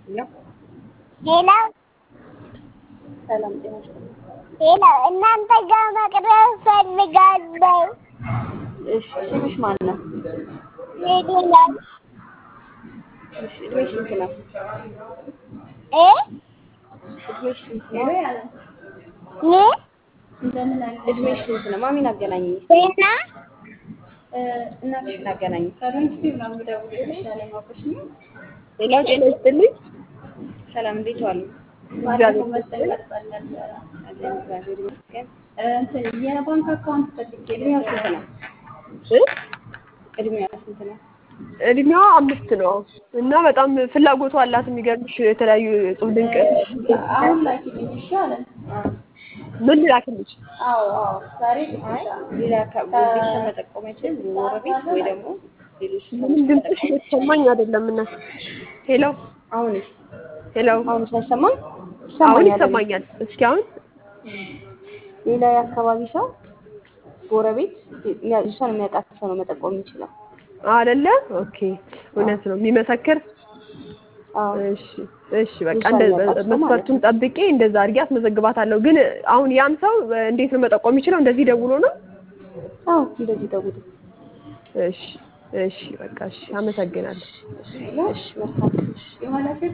ሌላው ሰላም ጤና ይስጥልኝ። ሌላው እናንተ ጋር መቅረብ ፈልጋለሁ። እሺ ስምሽ ማን ነው? ሌላው እሺ እድሜሽ ስንት ነው? እ እድሜሽ ስንት ነው? ምን እድሜሽ ስንት ነው? ማሚን አገናኝ። ጤና እናትሽን አገናኝ። ሌላው ጤና ይስጥልኝ። ሰላም እንዴት ዋሉ? እግዚአብሔር አለን እግዚአብሔር ይመስገን። የባንክ አካውንት ፈልጌ እድሜዋ ስንት ነው? እ? እድሜዋ ስንት ነው? እድሜዋ አምስት ነው እና በጣም ፍላጎቷ አላት። የሚገርምሽ የተለያዩ እጹብ ድንቅ አሁን ላኪልኝ እሺ አለን። ምን ላክልሽ? አዎ አዎ ዛሬ አይ ግዴታ ሌላ ከ- ቤተሰብ መጠቆም አይችልም። ጎረቤት ወይ ደግሞ ሌሎች ምንም ሰዎች ድምፅሽ መጠቆም የተሰማኝ አይደለም። እና ሄሎ አሁንስ ሄሎ፣ አሁን ሳይሰማኝ አሁን ይሰማኛል። ይሰማኛል። እስኪ አሁን ሌላ የአካባቢ ሰው ጎረቤት ያ- እሷን የሚያውቃት ሰው ነው መጠቆም የሚችለው። አይደለ? ኦኬ፣ እውነት ነው የሚመሰክር። አዎ እሺ እሺ፣ በቃ እሷን እንደ የሚያውቃት ሰው ማለት መስፈርቱን ጠብቄ እንደዛ አድርጌ አስመዘግባታለሁ። ግን አሁን ያም ሰው እንዴት ነው መጠቆም የሚችለው? እንደዚህ ደውሎ ነው? አዎ እንደዚህ ደውሉ። እሺ እሺ፣ በቃ እሺ፣ አመሰግናለሁ። እሺ መልካም። የሆነ ሴት